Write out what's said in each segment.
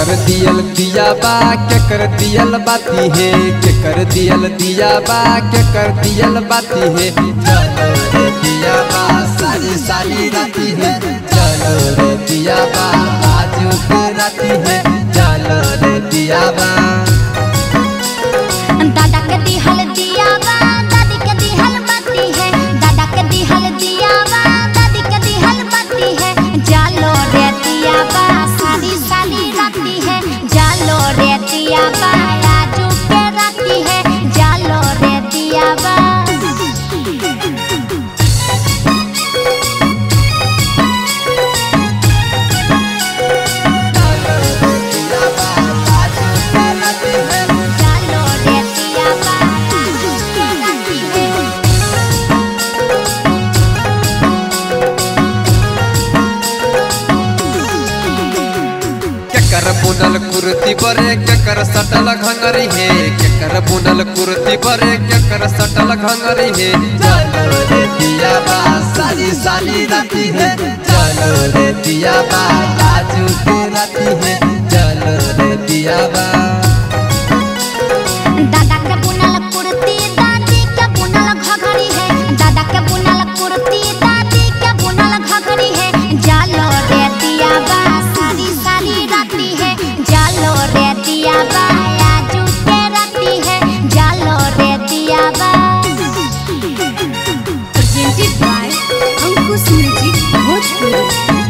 केकर दियल दिया बा केकर दियल बाती है केकर दियल दिया बा केकर दियल बाती है चलो रे दिया बा सारी सारी राती है चलो रे दिया बा आज के राती है चलो रे दिया बा दादा के दिहल दिया बा दादी के दिहल बाती है दादा के दिहल दिया बा दादी के दिहल बाती है जालो रे दिया बा सारी साली राती है जालो रे दिया बा आजू के राती है जालो रे दिया बा जालो रे दिया बा आजू के राती है केकर बुनल कुर्ती बरे केकर सटल घंगरी है केकर बुनल कुर्ती बरे केकर सटल घंगरी है चलो रे दिया बा सारी साली राती है चलो रे दिया बा आजू के राती है चलो रे दिया बा दादा के बुनल कुर्ती दादी के बुनल घघरी है दादा के बुनल कुर्ती दादी के बुनल घघरी है जालो रे दिया बा सारी सारी राती है जालो रे दिया बा आजू के राती है जालो रे दिया बा presented by Ankush Music Bhojpuri.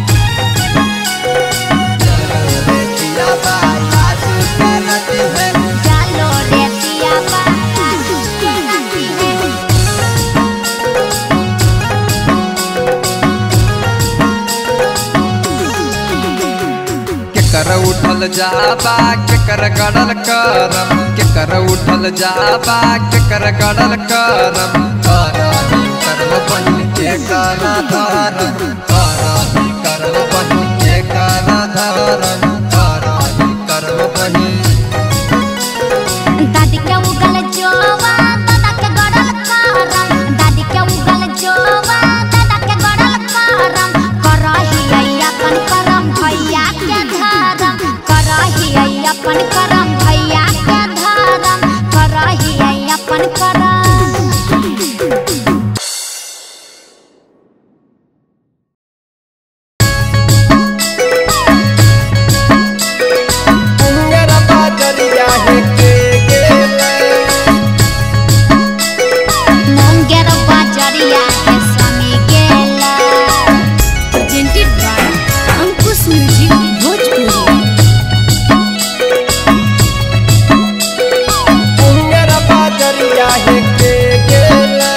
चलो रे दिया बा आजू के राती है जालो रे दिया बा आजू के राती है केकर उठल जाबा केकर गड़ल करम केकर उठल जाबा केकर गड़ल करम करही करम बहिन के कर धरम करही करम बहिन के कर धरम करही करम बहिन दादी के उगल जोवा दादा के गड़ल करम दादी के उगल जोवा दादा के गड़ल करम करही अपन करम भैया के धरम करही अपन करम भैया के धरम करही अपन करम उंगर बाजरिया है के गेले मोंगेर बाजरिया के स्वामी गेला Presented by Ankush Music Bhojpuri. उंगर बाजरिया है के गेले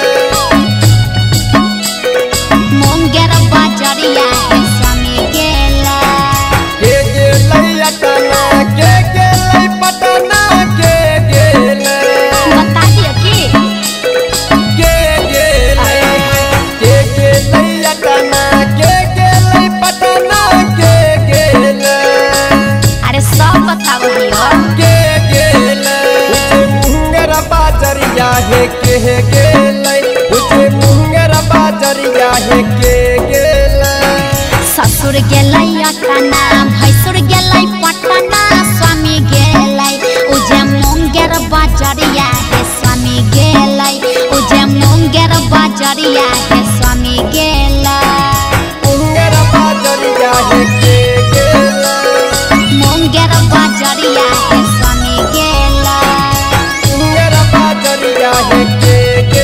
मोंगेर बाजरिया के स्वामी गेला के गेलै अटना के गेलै पटना के गेलै बता दियो की के गेलै के गेलै अटना के गेलै पटना के गेलै अरे सब बताओ दियो के गेलै उजे मुंगर बाजरिया है के गेलै उजे मुंगर बाजरिया है के गेलै ससुर गेलै अटना भैसुर गेलै पटना स्वामी गेलै उजे मोंगेर बाजरिया हे स्वामी गेलै उजे मोंगेर बाजरिया हे स्वामी गेलै मुंगर बाजरिया है के गेलै मोंगेर बाजरिया हे स्वामी गेलै मुंगर बाजरिया है के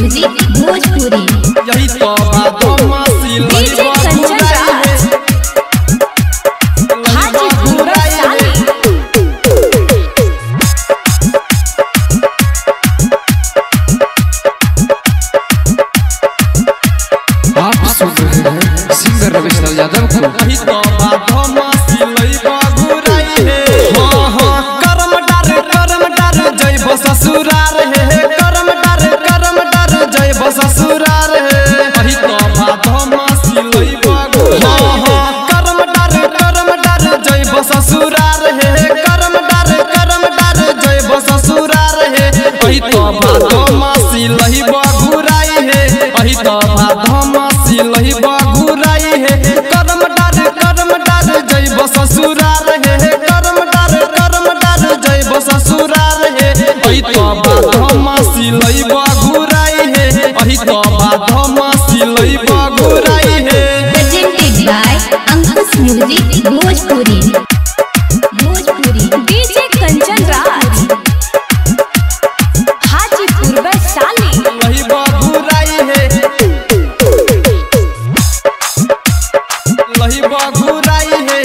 म्यूजिक भोजपुरी यही तो बदमाशी डीजे लइबा कंचन घुराई राज लइबा हाजीपुर घुराई साली आप सुन रहे हैं सिंगर रमेश लाल यादव को वही तो बदमाशी लइबा घुराई है हाँ हाँ करम डार करम डार जय ससुरार है करम डार करम डार जय ससुरार है वही तो बदमाशी लइबा हाँ हाँ करम डार करम डार जय ससुरार है करम डार करम डार जय ससुरार है वही तो बदमाशी लइबा घुराई है वही तो बदमाशी लइबा घुराई है करम डार करम डार जय ससुरार है करम डार करम डार जय ससुरार है वही तो बदमाशी लइबा घुराई है वही तो बदमाशी लइबा घुराई है presented by Ankush music Bhojpuri Bhojpuri DJ Kanchan Raj Hajipur Vaishali लइबा घुराई है लइबा घुराई है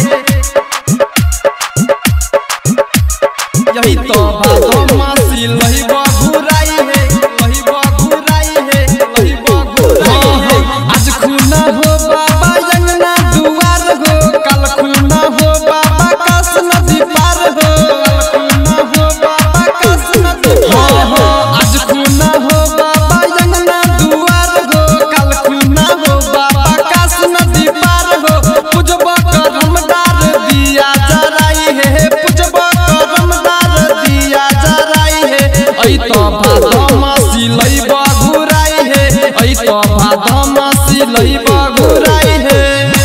यही तो बदमाशी लइबा घुराई है लइबा घुराई है लइबा घुराई है आज खुना हो बाबा अंगना दुआर हो कल खुना हो बाबा कस नदी पार हो कल खुना हो बाबा कस नदी पार हो आज खुना हो बाबा अंगना दुआर हो कल खुना हो बाबा कस नदी पार हो पूजबा करमदार दिया जराई है पूजबा करमदार दिया जराई है ऐ तो भादमासी लइबा घुराई है ऐ तो भादमासी लइबा घुराई है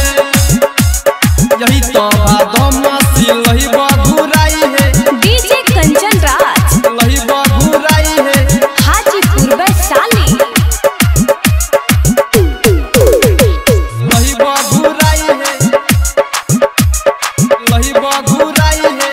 यही तो भादमासी लइबा घुराई है डीजे कंचन राज लइबा घुराई है हाजीपुर वैशाली लहिबा घुराई है लहिबा घुराई है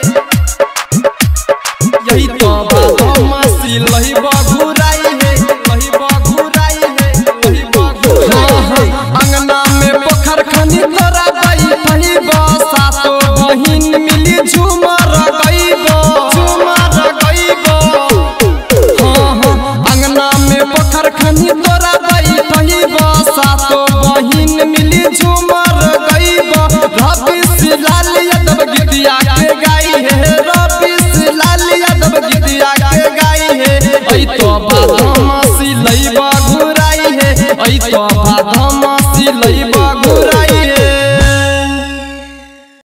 यही तो बदमाशी लहिबा घुराई है लहिबा घुराई है लहिबा घुराई है अंगना में पोखर खनी तोरा गई पहिबा सातो बहिन मिली झूमर गईबो झूमर गईबो हाँ हाँ अंगना में पोखर खनी तोरा गई पहिबा सातो बहिन मिली झूमर गईबा रवि लाल यादव गीतिया के गाई है रवि लाल यादव गीतिया के गाई है ऐ तो बदमाशी लइबा घुराई है ऐ तो